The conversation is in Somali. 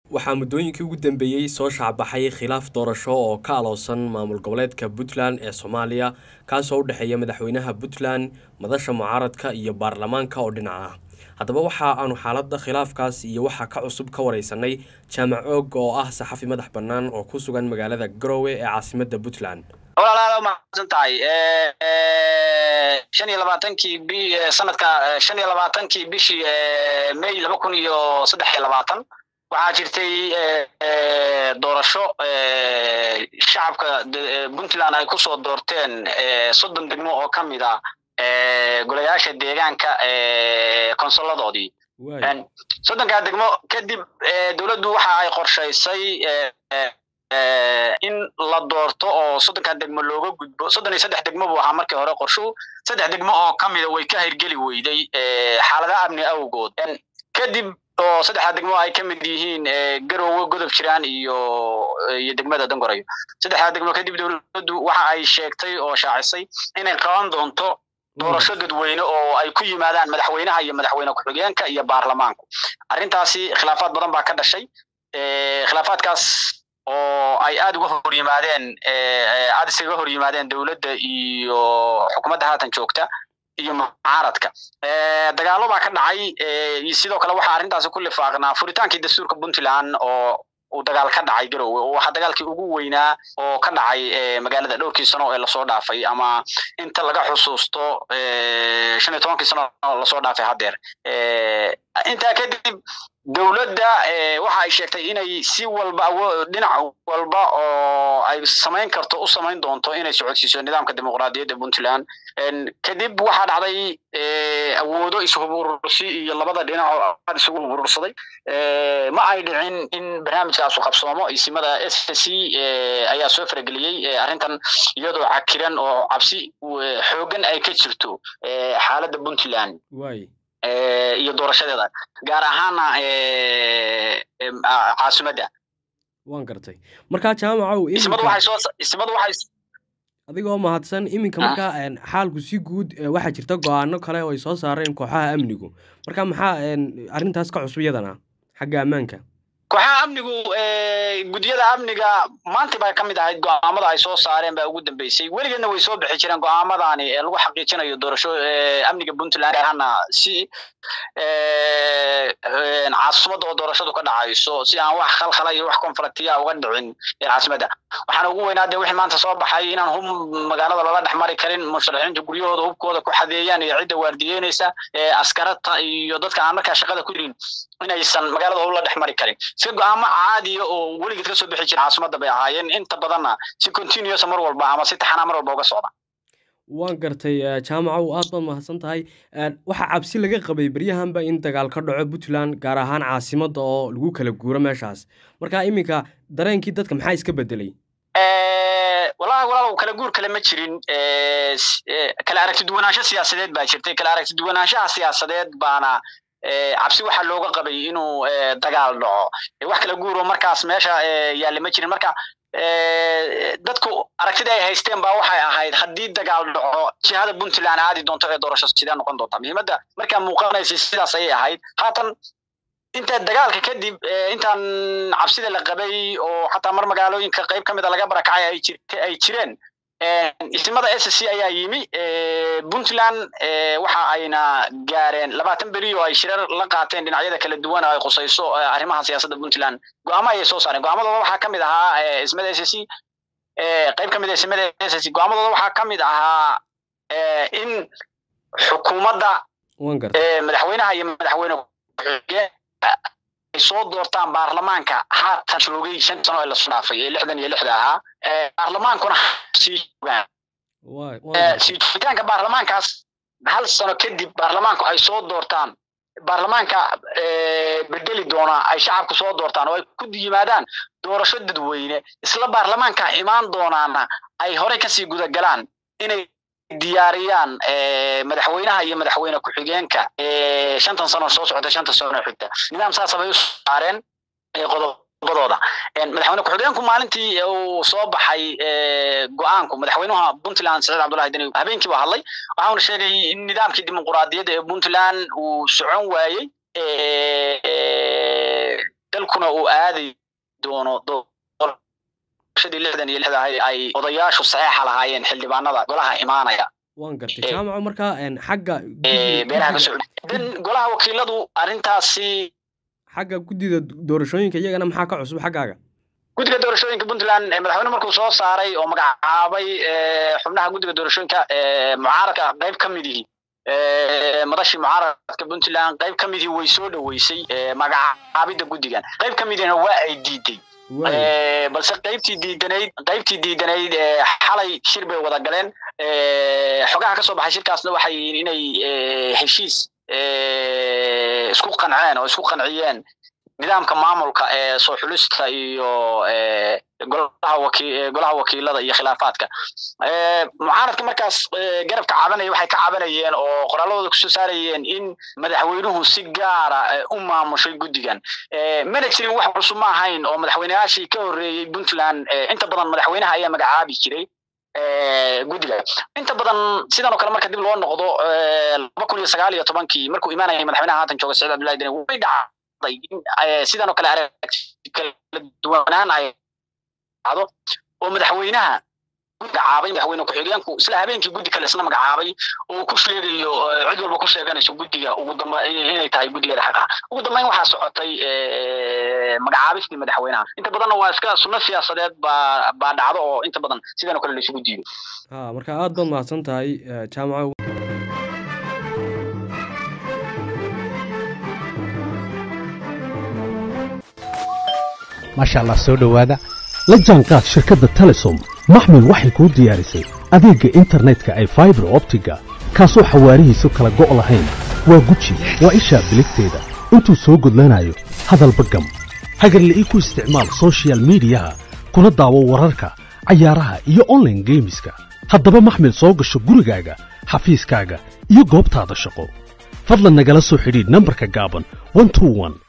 waxaa muddooyinkii ugu dambeeyey soo shaacbaxay khilaaf doorasho oo ka aloosan maamul goboleedka puntland ee soomaaliya kaasoo u dhexeeya madaxweynaha puntland madasha mucaaradka iyo baarlamaanka oo dhinac ah haddaba waxa aanu xaaladda khilaafkaas iyo waxaa ka cusub ka wareysanay jaamac oog oo ah saxafi madax bannaan oo ku sugan magaalada garowe ee caasimadda puntland walaalaal mahadsan tahay shan iyo labaatankii bi sanadka shan iyo labaatankii bishii may laba kun iyo saddex iyo labaatan waxaa jirtay doorasho shacabka puntland ay kusoo doorteen soddon degmo oo ka mid a golayaasha deegaanka konsoladoodii soddonkaa degmo kadib dowladdu waxa ay qorshaysay in la doorto oo soddonkaa degmo looga gudbo soddon iyo saddex degmo buu ahaa markii hore qorshuhu saddex degmo oo ka mida way ka hirgeli weyday xaaladaha amni awgood kadib oo saddexdaa degmo ay ka mid yihiin garowe godob jiraan iyo iyo degmada dangorayo saddexdaa degmo kadib dowladdu waxa ay sheegtay oo shaacisay inay qaban doonto doorasho dadweyne oo ay ku yimaadaan madaxweynaha iyo madaxweyne ku-xigeenka iyo baarlamaanku arrintaasi khilaafaad badan baa ka dhashay khilaafaadkaas oo ay aad uga hor yimaadeen aad isaga hor yimaadeen dowladda iyo xukuumadda haatan joogta iyo mucaaradka dagaalo baa ka dhacay sidoo kale waxaa arrintaasi ku lifaaqnaa furitaankii dastuurka puntland oo uu dagaal ka dhacay garowe oo waxaa dagaalkii ugu weynaa oo ka dhacay magaalada dhowrkii sano ee lasoo dhaafay ama inta laga xusuusto shan iyo tobankii sano lasoo dhaafay haddeer intaa kadib dowladda waxa ay sheegtay inay si walba dhinac walba oo ay samayn karto u samayn doonto inay socodsiiso nidaamka dimuqraadiyadda puntland kadib waxaa dhacday awoodo ishuburursi iyo labada dhinac oo aad isugu huburursaday ma ay dhicin in barnaamijkaasu qabsoomo isimada s c ayaa soo farageliyey arrintan iyadoo cakiran oo cabsi xoogan ay ka jirto xaaladda puntland iyo doorashadeeda gaar ahaana caasimadda waan gartay markaa jaamacow ismadu waxay soo ismadu waxay adigoo mahadsan iminka markaa xaalku si guud waxaa jirta go-aano kale oo ay soo saareen kooxaha amnigu marka maxaa arrintaas ka cusub iyadana xagga ammaanka kooxaha amnigu guddiyada amniga maanta bay ka mid ahayd go-aamada ay soo saareen baa ugu dambeysay weligeedna way soo bixi jireen go-aamadani ee lagu xaqiijinayo doorasho amniga puntland ahana si caasimadda oo doorashadu ka dhacayso si aan wax khalkhala iyo wax konfliktiya uga dhicin caasimadda waxaana ugu weynaa dee wixii maanta soo baxay inaan hub magaalada lala dhex mari karin musharaxiinta guryahooda hubkooda ku xadeeyaan iyo cidda waardiyeynaysa askarata iyo dadka aan markaa shaqada ku jirin inaysan magaalada hub la dhex mari karin si go-aamo caadiya oo weligeed ka soo bixi jira caasimadda bay ahaayeen inta badanna si continuous mar walba ama si taxanaa mar walba uga socda waan gartay jaamacow aad baad mahadsan tahay waxaa cabsi laga qabay beryahanba in dagaal ka dhaco puntland gaar ahaan caasimadda oo lagu kala guuro meeshaas marka iminka dareenkii dadka maxaa iska bedelay wallahi walaalow kala guur kale ma jirin kala aragti duwanaansho siyaasadeed baa jirtay kala aragti duwanaanshaha siyaasadeed baana cabsi waxaa looga qabay inuu dagaal dhaco wax kala guuro markaas meesha yaalle ma jirin marka dadku aragtida ay haysteen baa waxay ahayd haddii dagaal dhaco jihada puntland aadi doonto ee doorasho sidee noqon doontaa muhiimadda markaa muuqanaysay sidaas ayay ahayd haatan inta dagaalka kadib intaan cabsida la qabay oo xataa mar magaalooyinka qayb ka mida laga barakacay ay jirta ay jireen isimada s c ayaa yimi puntland waxa ayna gaareen labaatan beri oo ay shirar la qaateen dhinacyada kala duwan oo ay khusayso arrimaha siyaasadda puntland go-aamo ayay soo saareen go-aamadooda waxaa ka mid ahaa ismada s c qayb ka mid a ismada s c go-aamadooda waxaa ka mid ahaa in xukuumadda madaxweynaha iyo madaxweyne ay soo doortaan baarlamaanka haatan joogay shan sano ee lasoo dhaafay ee lixdan iyo lixda ahaa baarlamaankuna sii joogaan sii joogitaanka baarlamaankaas hal sano kadib baarlamaanku ay soo doortaan baarlamaanka bedeli doona ay shacabku soo doortaan oo ay ku yimaadaan doorasho dadweyne isla baarlamaanka imaan doonaana ay horey kasii gudagalaan inay diyaariyaan madaxweynaha iyo madaxweyne ku-xigeenka shantan sano soo socota shantan sano xigta nidaam saasa bay u saareen qodobadooda madaxweyne ku-xigeenku maalintii uu soo baxay go-aanku madaxweynaha puntland saciid cabdullahi deni habeenkii baa hadlay waxauna sheegay in nidaamkii dimuquraadiyadda ee puntland uu socon waayey dalkuna uu aadi doono doorashadii lixdan iyo lixda ay odayaashu saxeexa lahaayeen xildhibaanada golaha imaanaya waan gartay jaamaco markaa xagga beelaha ka socda dan golaha wakiiladu arrintaasi xagga guddida doorashooyinka iyagana maxaa ka cusub xaggaaga guddiga doorashooyinka puntland madaxweyne markuu soo saaray oo magacaabay xubnaha guddiga doorashooyinka mucaaradka qayb ka midihii madashii mucaaradka puntland qayb ka midihii way soo dhoweysay magacaabidda guddigan qayb ka midihina waa ay diiday balse qaybtii diidanayd qaybtii diidanayd xalay shir bay wada galeen xogaha ka soo baxay shirkaasna waxay yihiin inay heshiis isku qanceen oo isku qanciyeen nidaamka maamulka ee soo xulista iyo golaha waki golaha wakiilada iyo khilaafaadka mucaaradka markaas garabka cabanaya waxay ka cabanayeen oo qoraalladooda kusoo saarayeen in madaxweynuhu si gaara u maamushay guddigan mana jirin wax cusub ma ahayn oo madaxweyneyaashii ka horreeyey puntland inta badan madaxweynaha ayaa magacaabi jiray guddiga inta badan sidan oo kale marka dib loo noqdo laba kun iyo sagaal iyo tobankii markuu imaanayay madaxweynaha haatan jooga saciid abdullahi deni way dhacday in sidan oo kale aragti kala duwanaan ay dhacdo oo madaxweynaha magacaabay madaxweyne ku-xigeenku isla habeenkii guddi kale isla magacaabay oo ku sheegayo cid walba ku sheeganayso guddiga ugu damba inay tahay guddigeeda xaqa ugu dambeyn waxaa socotay magacaabistii madaxweynaha inta badanna waa iska sunno siyaasadeed baa baa dhacdo oo inta badan sidan oo kale la isugu diido ha marka aad baad mahadsan tahay jaamaco maasha allah soo dhowaada la jaanqaad shirkadda telesom maxmil waxay kuu diyaarisay adeegga internetka ay faibar optiga kaasoo xawaarihiisu kala go' lahayn waa guji waa ishaa biligteeda intuu soo gudlanayo hadalba gam hagarle ii ku isticmaal sochial midiyaha kuna daawo wararka cayaaraha iyo onlaine geemiska haddaba maxmil soo gasho gurigaaga xafiiskaaga iyo goobtaada shaqo fadlan nagala soo xidhiidh nambarka gaaban